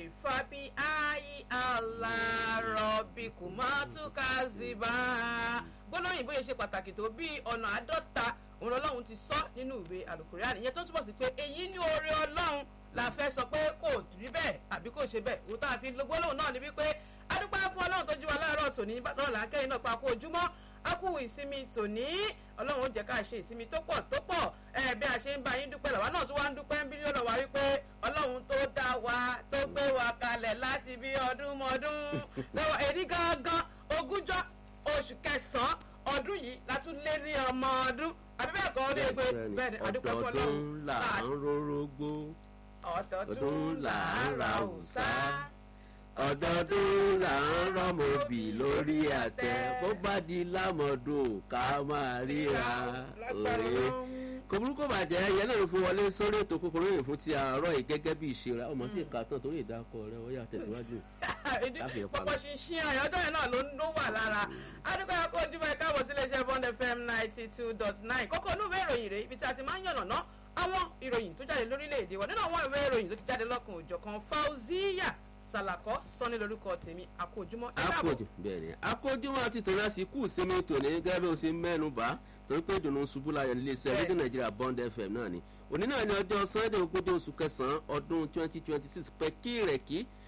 fàbí ayé alárọ̀bì kò má túká sí bá a. gbólóyìn bóyá ṣe pàtàkì tó bí ọ̀nà àádọ́ta òun ọlọ́run ti sọ nínú ìwé àlùkùránì ìyẹn tó túbọ̀ sí pé èyí ní oore ọlọ́run la fẹ́ sọ pé kò rí bẹ́ẹ̀ àbí kò ṣe bẹ́ẹ̀ òun tá a fi lo gbólóhùn náà ni wípé adúpẹ́ fún ọlọ́run tó jí wa láàárọ̀ tòní náà làákẹ́yìn náà pa kó ojúmọ́ a kú ìsinmi tòní ọlọ́run ó jẹ́ ká ṣe ìsinmi tó pọ̀ tó pọ̀ ẹ bí a ṣe ń bá yín dúpẹ́ làwa náà tún wá ń dúpẹ́ ń bí lọ́dọ̀ wa wípé ọlọ́run tó dá wa tó gbé wa kalẹ̀ láti bí ọdún mọ́dún lọ́wọ́ èrí gangan ogúnjọ́ oṣù kẹsàn-án ọdún yìí la tún lé ní ọmọ ọdún àbí bẹ́ẹ̀ kọ́ ọdún ègbè bẹ́ẹ̀ ni àdúpẹ́ fún ọlọ́run ọdọọdún là ń rórógbó ọdọọdún là ń ra òòsà ọdọọdún là ń rọmọbì lórí àtẹ bó bá di lámọdún ká máa ríra òye kò burúkú bàjẹ́ yẹn náà fún wọlé sórí ètò kòkòrò yìí fún ti àárọ̀ yìí gẹ́gẹ́ bí ìṣe rẹ̀ ọmọ tí ìka tán torí ìdákọ̀ rẹ̀ ó yà tẹ̀síwájú. pọpọ ṣinṣin àyọjọ yẹn náà ló ń ló wà lára adúgbò ẹkọ ojúmọ ẹka àbọ̀ sílé iṣẹ́ bond fm ninety two dot nine kókó inú ìwé ìròyìn rèé ibi tí a ti máa ń yànnà ná àwọn ìròyìn tó jáde lórílẹ̀‐èdè wa nínú àwọn ìwé ìròyìn tó ti jáde lọ́kàn òjọ̀kan fauziya salakọ sọni lórúkọ tèmi àkójúmọ́ ẹ káàbọ̀. akójú bẹ́ẹ̀ ni akójúmọ́ àti tòun àti kù sinmi tòní gẹ́gẹ́ bí o ṣe mẹ́nu bá torí pé ìdùnnú ṣubú láyọ̀ nílé iṣẹ́ Bẹ́ẹ̀. rédíò nàìjíríà bond fm náà ni òní náà ni ọjọ́ sunday ogójì oṣù kẹsàn-án ọdún twenty twenty six pẹ̀kí rẹ̀ kí